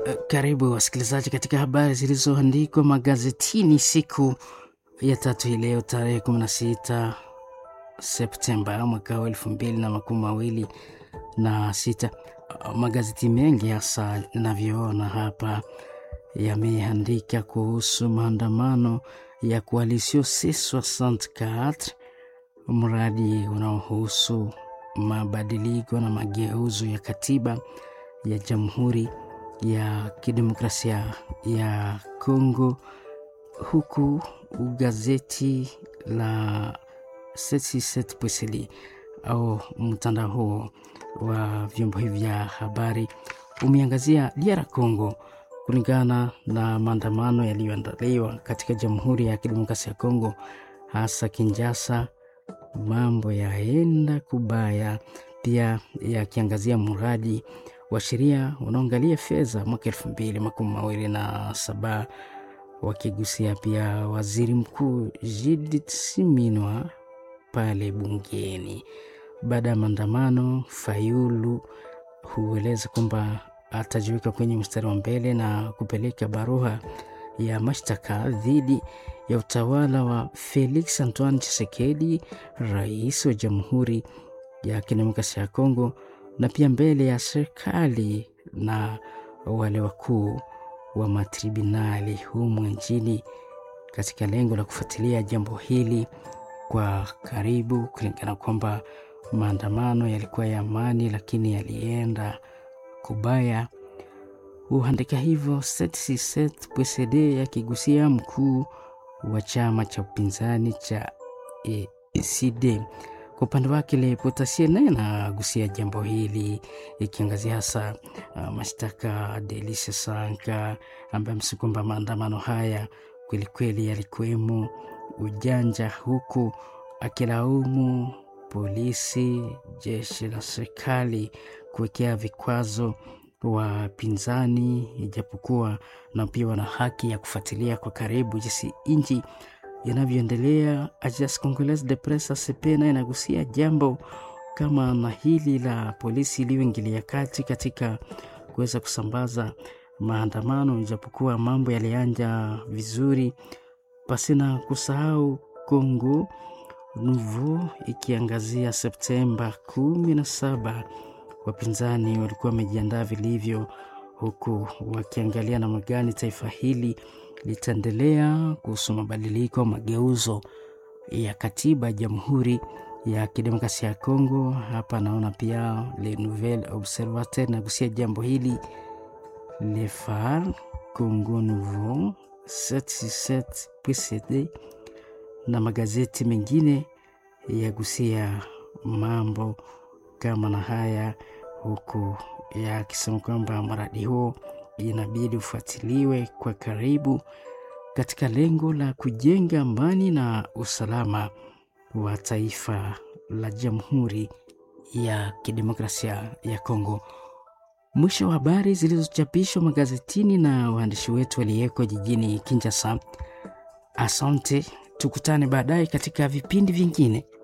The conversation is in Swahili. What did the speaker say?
Karibu wasikilizaji katika habari zilizoandikwa magazetini siku ya tatu hii leo tarehe 16 Septemba mwaka wa elfu mbili na makumi mawili na sita. Magazeti mengi hasa navyoona hapa yameandika kuhusu maandamano ya Coalition C64, mradi unaohusu mabadiliko na mageuzo ya katiba ya Jamhuri ya Kidemokrasia ya Kongo, huku gazeti la C67 au mtandao huo wa vyombo hivi vya habari umeangazia DR Congo kulingana na maandamano yaliyoandaliwa katika Jamhuri ya Kidemokrasia ya Kongo, hasa Kinshasa. Mambo yaenda kubaya, pia yakiangazia mradi wa sheria unaoangalia fedha mwaka elfu mbili makumi mawili na saba wakigusia pia waziri mkuu Judith Suminwa pale bungeni. Baada ya maandamano, Fayulu hueleza kwamba atajiweka kwenye mstari wa mbele na kupeleka barua ya mashtaka dhidi ya utawala wa Felix Antoine Tshisekedi, rais wa Jamhuri ya Kidemokrasia ya Kongo, na pia mbele ya serikali na wale wakuu wa matribunali humu nchini katika lengo la kufuatilia jambo hili kwa karibu, kulingana kwamba maandamano yalikuwa ya amani, lakini yalienda kubaya. Huandika hivyo CD yakigusia mkuu wa chama cha upinzani cha ECD. Kwa upande wake Le Potassier naye anagusia jambo hili ikiangazia hasa uh, mashtaka Delice Sanka ambaye amesema kwamba maandamano haya kwelikweli yalikuwemo ujanja, huku akilaumu polisi, jeshi la serikali kuwekea vikwazo wapinzani, ijapokuwa na pia wana haki ya kufuatilia kwa karibu jinsi nchi yanavyoendelea. Agence Congolaise de Presse ACP naye inagusia jambo kama na hili la polisi iliyoingilia kati katika kuweza kusambaza maandamano, ijapokuwa mambo yalianja vizuri, pasina kusahau Congo Nouveau ikiangazia Septemba kumi na saba wapinzani walikuwa wamejiandaa vilivyo, huku wakiangalia namna gani taifa hili litaendelea kuhusu mabadiliko mageuzo ya katiba ya Jamhuri ya Kidemokrasia ya Kongo. Hapa naona pia Le Nouvel Observateur nagusia jambo hili, Le Phare, Congo Nouveau, 767.cd na magazeti mengine yagusia mambo kama na haya, huku yakisema kwamba mradi huo inabidi ufuatiliwe kwa karibu katika lengo la kujenga amani na usalama wa taifa la Jamhuri ya Kidemokrasia ya Kongo. Mwisho wa habari zilizochapishwa magazetini na waandishi wetu waliyeko jijini Kinshasa. Asante, tukutane baadaye katika vipindi vingine.